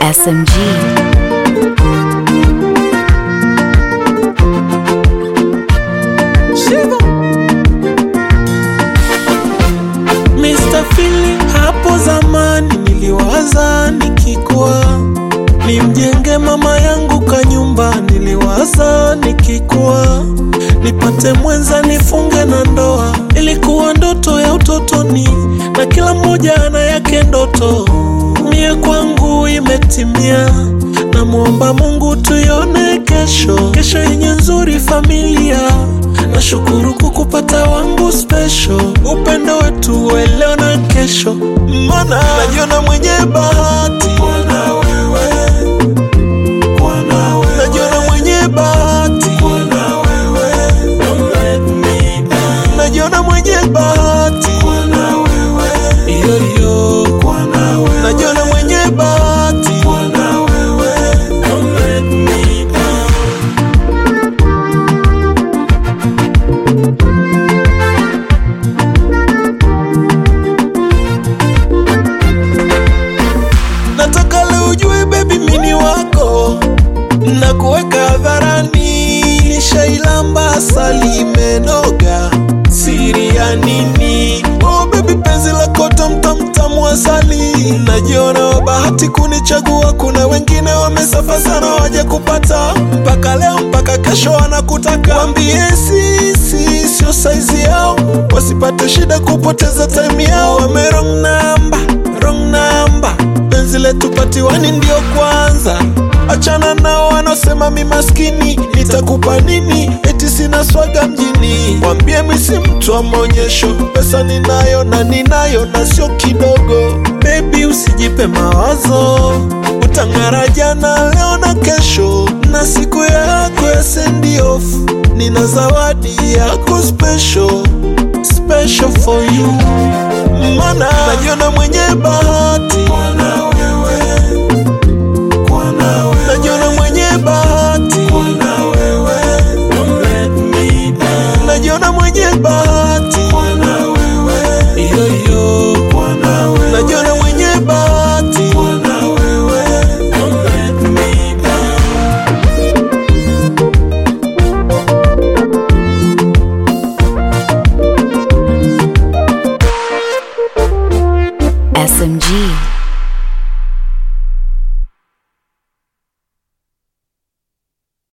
SMG. Shiva. Mr. Philly, hapo zamani niliwaza nikikua nimjenge mama yangu kanyumba, niliwaza nikikua nipate mwenza nifunge na ndoa. Ilikuwa ndoto ya utotoni, na kila mmoja ana yake ndoto. Mie kwangu imetimia, namwomba Mungu tuione kesho, kesho yenye nzuri familia. Nashukuru kukupata wangu special, upendo wetu wa leo na kesho, mana najiona mwenye bahati kuwa na wewe, kuwa na wewe. Najiona mwenye bahati kuwa na wewe, don't let me down. Najiona mwenye bahati kuwa na wewe, iyo iyo kuwa na wewe. Najiona mwenye bahati kuwa na wewe, don't let me down. nataka leo ujue baby mini wako na kuweka hadharani nishailamba asali imenoga siri ya nini oh baby penzi lako tamtamtamu asali najiona wa bahati kunichagua kuna wengine wamesafa sana waje kupata mpaka leo mpaka kesho wanakutaka wambie sisi sio saizi yao wasipate shida kupoteza time yao wame wrong number, wrong number penzi letu patiwani ndio kwanza achana nao wanaosema mi maskini nitakupa nini eti sina swaga mjini wambie mi si mtu wa maonyesho pesa ninayo na ninayo na sio kidogo bebi usijipe mawazo utang'ara jana leo na kesho na siku yako ya send off nina zawadi yako special special for you mana najiona mwenye bahati